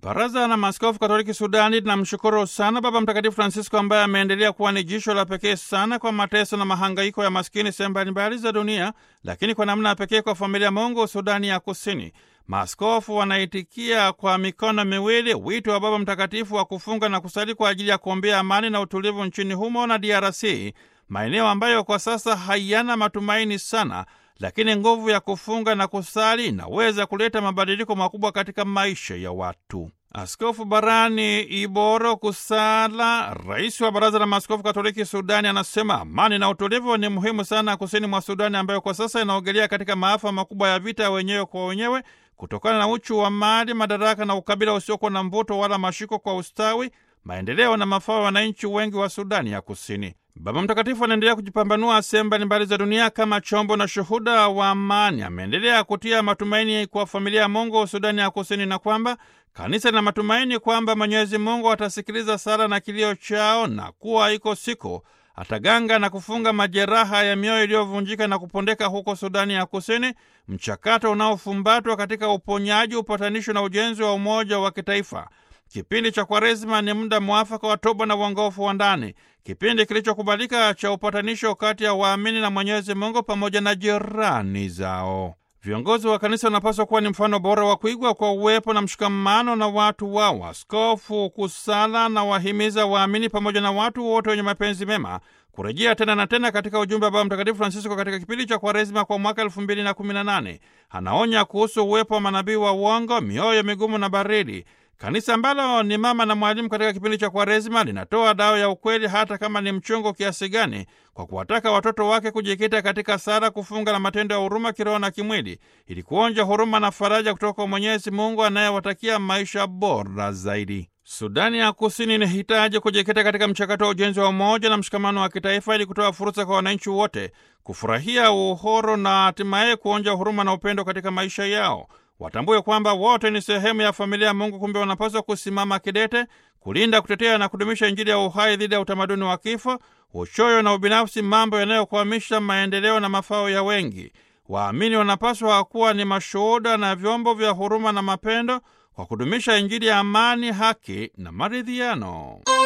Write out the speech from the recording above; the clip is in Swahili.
Baraza la Maaskofu Katoliki Sudani linamshukuru sana Baba Mtakatifu Francisco ambaye ameendelea kuwa ni jisho la pekee sana kwa mateso na mahangaiko ya maskini sehemu mbalimbali za dunia, lakini kwa namna ya pekee kwa familia Mungu Sudani ya Kusini. Maaskofu wanaitikia kwa mikono miwili wito wa Baba Mtakatifu wa kufunga na kusali kwa ajili ya kuombea amani na utulivu nchini humo na DRC, maeneo ambayo kwa sasa hayana matumaini sana lakini nguvu ya kufunga na kusali inaweza kuleta mabadiliko makubwa katika maisha ya watu. Askofu Barani Iboro Kusala, rais wa Baraza la Maaskofu Katoliki Sudani, anasema amani na utulivu ni muhimu sana kusini mwa Sudani, ambayo kwa sasa inaogelea katika maafa makubwa ya vita wenyewe kwa wenyewe kutokana na uchu wa mali, madaraka na ukabila usiokuwa na mvuto wala mashiko kwa ustawi, maendeleo na mafao ya wananchi wengi wa Sudani ya Kusini. Baba Mtakatifu anaendelea kujipambanua sehemu mbalimbali za dunia kama chombo na shuhuda wa amani. Ameendelea kutia matumaini kwa familia ya Mungu Sudani ya Kusini na kwamba kanisa lina matumaini kwamba Mwenyezi Mungu atasikiliza sala na kilio chao na kuwa iko siku ataganga na kufunga majeraha ya mioyo iliyovunjika na kupondeka huko Sudani ya Kusini, mchakato unaofumbatwa katika uponyaji, upatanisho na ujenzi wa umoja wa kitaifa. Kipindi cha Kwaresima ni muda mwafaka wa toba na uongofu wa ndani, kipindi kilichokubalika cha upatanisho kati ya waamini na Mwenyezi Mungu pamoja na jirani zao. Viongozi wa kanisa wanapaswa kuwa ni mfano bora wa kuigwa kwa uwepo na mshikamano na watu wao. Askofu Kusala na wahimiza waamini pamoja na watu wote wenye mapenzi mema kurejea tena na tena katika ujumbe wa Baba Mtakatifu Francisco katika kipindi cha Kwaresima kwa mwaka elfu mbili na kumi na nane. Anaonya kuhusu uwepo wa manabii wa uongo, mioyo migumu na baridi. Kanisa ambalo ni mama na mwalimu katika kipindi cha Kwaresima linatoa dawa ya ukweli, hata kama ni mchungu kiasi gani, kwa kuwataka watoto wake kujikita katika sala, kufunga na matendo ya huruma kiroho na kimwili, ili kuonja huruma na faraja kutoka kwa Mwenyezi Mungu anayewatakia maisha bora zaidi. Sudani ya Kusini inahitaji kujikita katika mchakato wa ujenzi wa umoja na mshikamano wa kitaifa ili kutoa fursa kwa wananchi wote kufurahia uhuru na hatimaye kuonja huruma na upendo katika maisha yao. Watambue kwamba wote ni sehemu ya familia ya Mungu. Kumbe wanapaswa kusimama kidete kulinda, kutetea na kudumisha Injili ya uhai dhidi ya utamaduni wa kifo, uchoyo na ubinafsi, mambo yanayokwamisha maendeleo na mafao ya wengi. Waamini wanapaswa kuwa ni mashuhuda na vyombo vya huruma na mapendo kwa kudumisha Injili ya amani, haki na maridhiano.